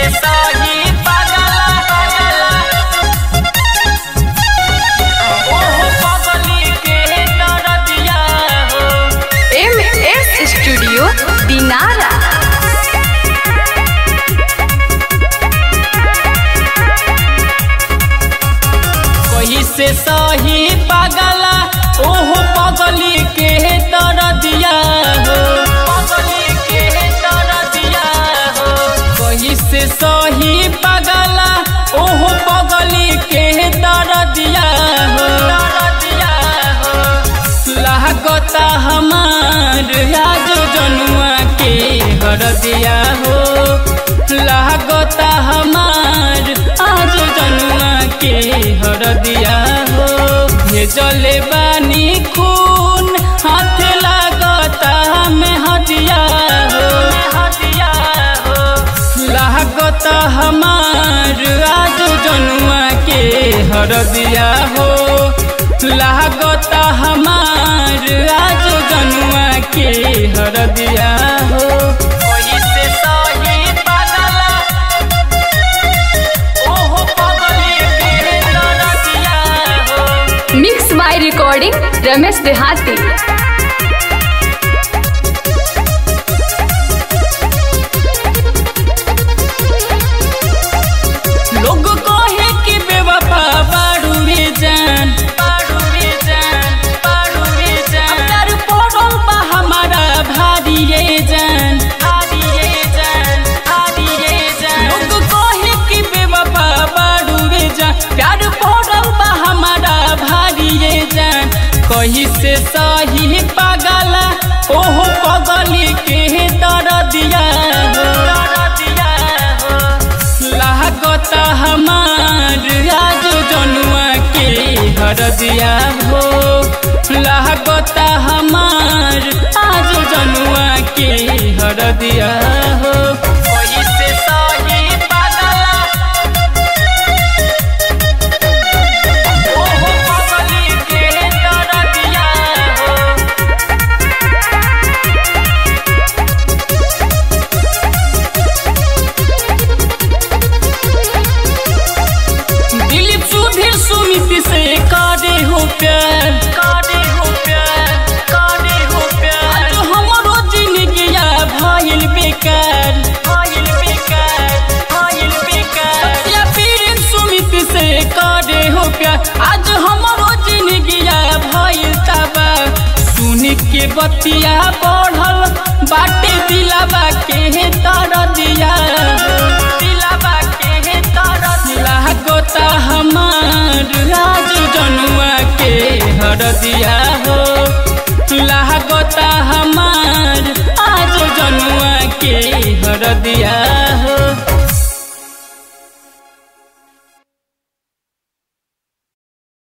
सही पागला पागला ओहो पगली के दरदिया हो एम एस स्टूडियो दिनारा कही से सही पागला ओहो पगली के दरदिया हो पगली के दरदिया हो कही से सही पागला ओहो पगली के दरदिया हो दरदिया हो लागता हमार आज जनुआ के हरदिया हो लागता हमार आज जनुआ के हरदिया हो भेजले बानी खून हाथ लागता में हदिया हो हदिया हो लागता हमार आज जनुआ के हरदिया हो लागता हमार आज जनुआ के हरदिया हो ओही से सही पागला ओहो पगली के दरदिया हो मिक्स बाय रिकॉर्डिंग रमेश देहाती लोग कहे कि बेवफा बारू रे जान बारू रे जान बारू रे जान अंदर पड़ल बा हमारा भारी रे जान भारी रे जान भारी रे जान लोग कहे कि बेवफा बारू रे जान प्यार पड़ल बा हमारा भारी रे जान कही से सही पागला ओहो पगली के दरदिया हो दरदिया हो लागता हमार आज जनुआ के हरदिया हो लागता हमार आज जनुआ के हरदिया हो कोई से सही पागला ओहो पगली के दरदिया हो दिलीप सुधीर सुमित से काटे हो प्यार काटे हो प्यार काटे हो प्यार आज हमरो जिंदगिया भइल बेकार भइल बेकार भइल बेकार या पीर सुमित से काटे हो प्यार आज हमरो जिंदगिया भइल तबा सुन के बतिया बढ़ल बाटे दिलावा के तर दिया दिलावा के तर लागता हमार आज जनुआ के हरदिया हो लागता हमार आज जनुआ के हरदिया